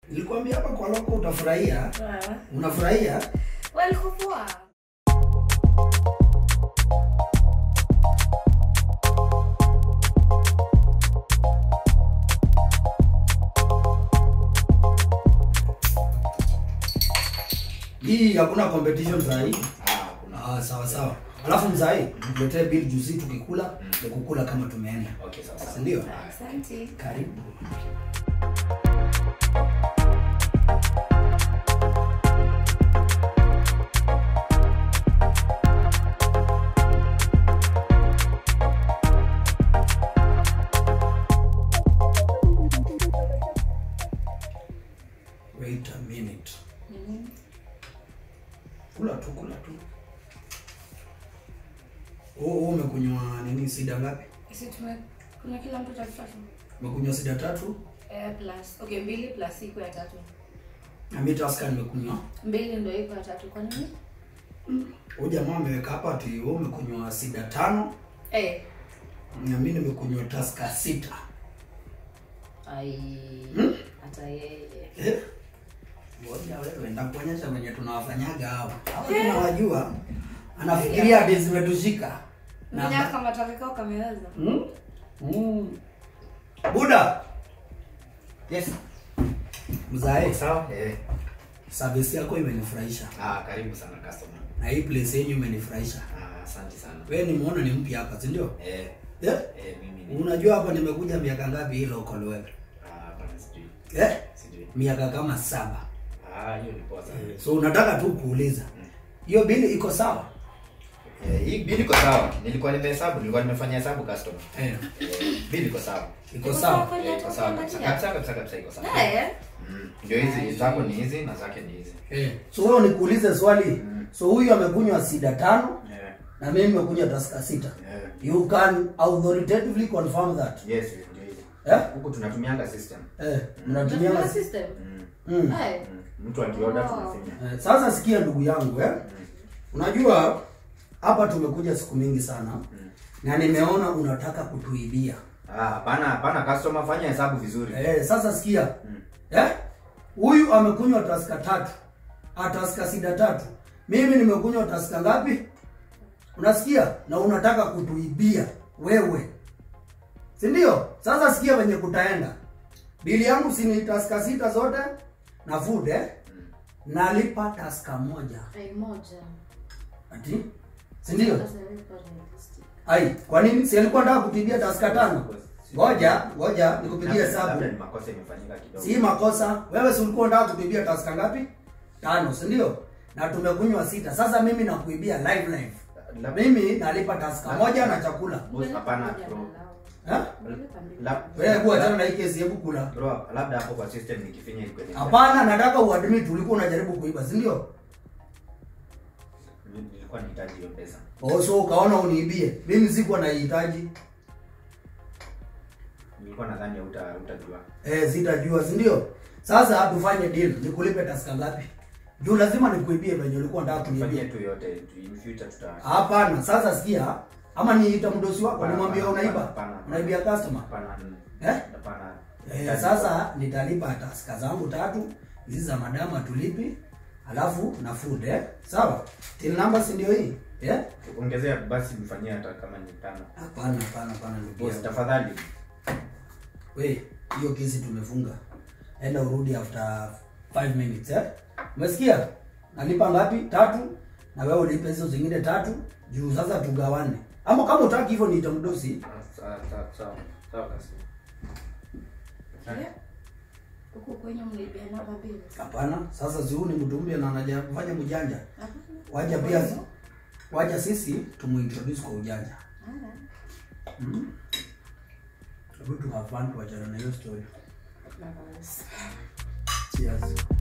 Nilikwambia hapa kwa loko utafurahia. Ah. Unafurahia? Well, iko poa. Hii hakuna competition saa hii. Ah, kuna. Ah, sawa sawa. Alafu mzai, tuletee bill juzi tukikula, ni kukula kama tumeenda. Okay, sawa Si sawa. ndio? Asante. Karibu. Wait a minute. Mhm. Kula tu, kula tu. Oh, oh, umekunywa nini sida ngapi? Sisi tume kuna kila mtu tatu tatu. Umekunywa sida tatu? Eh, plus. Okay, mbili plus iko ya tatu. Na mimi taska nimekunywa. Mbili ndio iko ya tatu. Kwa nini? Huyu jamaa ameweka hapa ati wewe umekunywa sida tano Eh. na mimi nimekunywa taska sita. Ai. Hata yeye. Eh? Ngoja wewe ndakuonyesha venye tunawafanyaga hao. Hao tunawajua. Anafikiria hadi zimetushika. Na- Mwenye kama takikao kameweza. Mm? Mm. Buda, Yes. mzae, Sawa? Eh. service yako imenifurahisha. Ah, karibu sana customer. Na hii place yenyu imenifurahisha. Ah, asante sana. Wewe nimeona ni mpya hapa, si ndio? Eh. Eh? Eh, mimi ni. Unajua hapa nimekuja miaka ngapi hii local wewe? Ah, hapana sijui. Eh? Sijui. Miaka kama saba. Ah, hiyo ni poa sana. So unataka tu kuuliza. Hiyo bili iko sawa? Eh, hii bili iko sawa. Nilikuwa nimehesabu, nilikuwa nimefanya hesabu customer. Eh. Eh, bili iko sawa. Iko sawa. kweli Eh, hata iko sawa kabisa. ukiangalia? Kabisa kabisa kabisa iko sawa. Eh. Mm. Ndio hizi zako ni hizi na zake ni hizi. Eh. So wewe nikuulize swali. Mm. So huyu amekunywa sida tano Eh. na mimi nimekunywa taska sita. Eh. You can authoritatively confirm that. Yes, ndio hizi. Eh? Huku tunatumianga system. Eh, mnatumia Unatumia mas- system. Mm. mm. Eh. Mm. Mtu akioda Oh. tunafinya. Eh, sasa sikia ndugu yangu eh? Unajua hapa tumekuja siku mingi sana na nimeona unataka kutuibia. Ah, hapana hapana customer fanya hesabu vizuri. Eh, sasa sikia. Mm. Eh? Huyu amekunywa taska tatu. Ah, taska sida tatu. Mimi nimekunywa taska ngapi? Unasikia? Na unataka kutuibia wewe. Si ndio? Sasa sikia venye kutaenda. Bili yangu si ni taska sita zote na food eh? Nalipa taska moja. Ai moja. Ati? Si ndio? Sasa nilipa realistic. Ai, kwa nini? Si alikuwa anataka kutibia taska tano? Ngoja, ngoja nikupigie Labda- hesabu. Labda ni makosa imefanyika kidogo. Si makosa. Wewe si ulikuwa unataka kutibia taska ngapi? Tano, si ndio? Na tumekunywa sita. Sasa mimi nakuibia live live. Labda- Mimi nalipa taska moja na chakula. Boss, hapana bro. Eh? Nilipa mbili. La- Wewe hebu achana na hii kesi, hebu kula. Bro, labda hapo kwa system nikifinya ilikuwa ni- Hapana, nataka uadmit ulikuwa unajaribu kuiba, si ndio? Ni- Nilikuwa nahitaji hiyo pesa. Oh, so ukaona uniibie. Mimi sikuwa naihitaji. Nilikuwa nadhani hauta hutajua. Eh, sitajua, si ndio? Sasa tufanye deal. Nikulipe taska ngapi? Juu lazima nikuibie venye ulikuwa unataka Tufanyie kuniibia. tu yote tu- in future tuta Hapana, sasa sikia. Ama niita mdosi wako Hapana, nimwambie hapana, unaiba. hapana, hapana. Unaibia customer. hapana. mm, Eh? Hapana. Eh, sasa nitalipa taska zangu tatu, hizi za madama tulipi, alafu na food eh. Sawa? Till number si ndio hii? Eh? Ongezea basi mfanyie hata kama ni tano. Hapana, hapana, hapana ndugu Boss, yangu. tafadhali. We, hiyo kesi tumefunga. Enda urudi after 5 minutes eh? Umesikia? Nalipa ngapi? Tatu. Na wewe ulipe hizo zingine tatu. Juu sasa tugawane. Ama kama utaki hivyo niita mdosi. Ah, Sawa sawa sawa. Sawa kasi. Eh? Huku kwenye mlibia namba mbili. Hapana, sasa si huyu ni mtu mpya na anajafanya mjanja. Hapana. Waja pia waja sisi tumuintroduce kwa ujanja. Ah. Mm. Hebu tu have fun tuachane na hiyo story. Bye-bye. Cheers.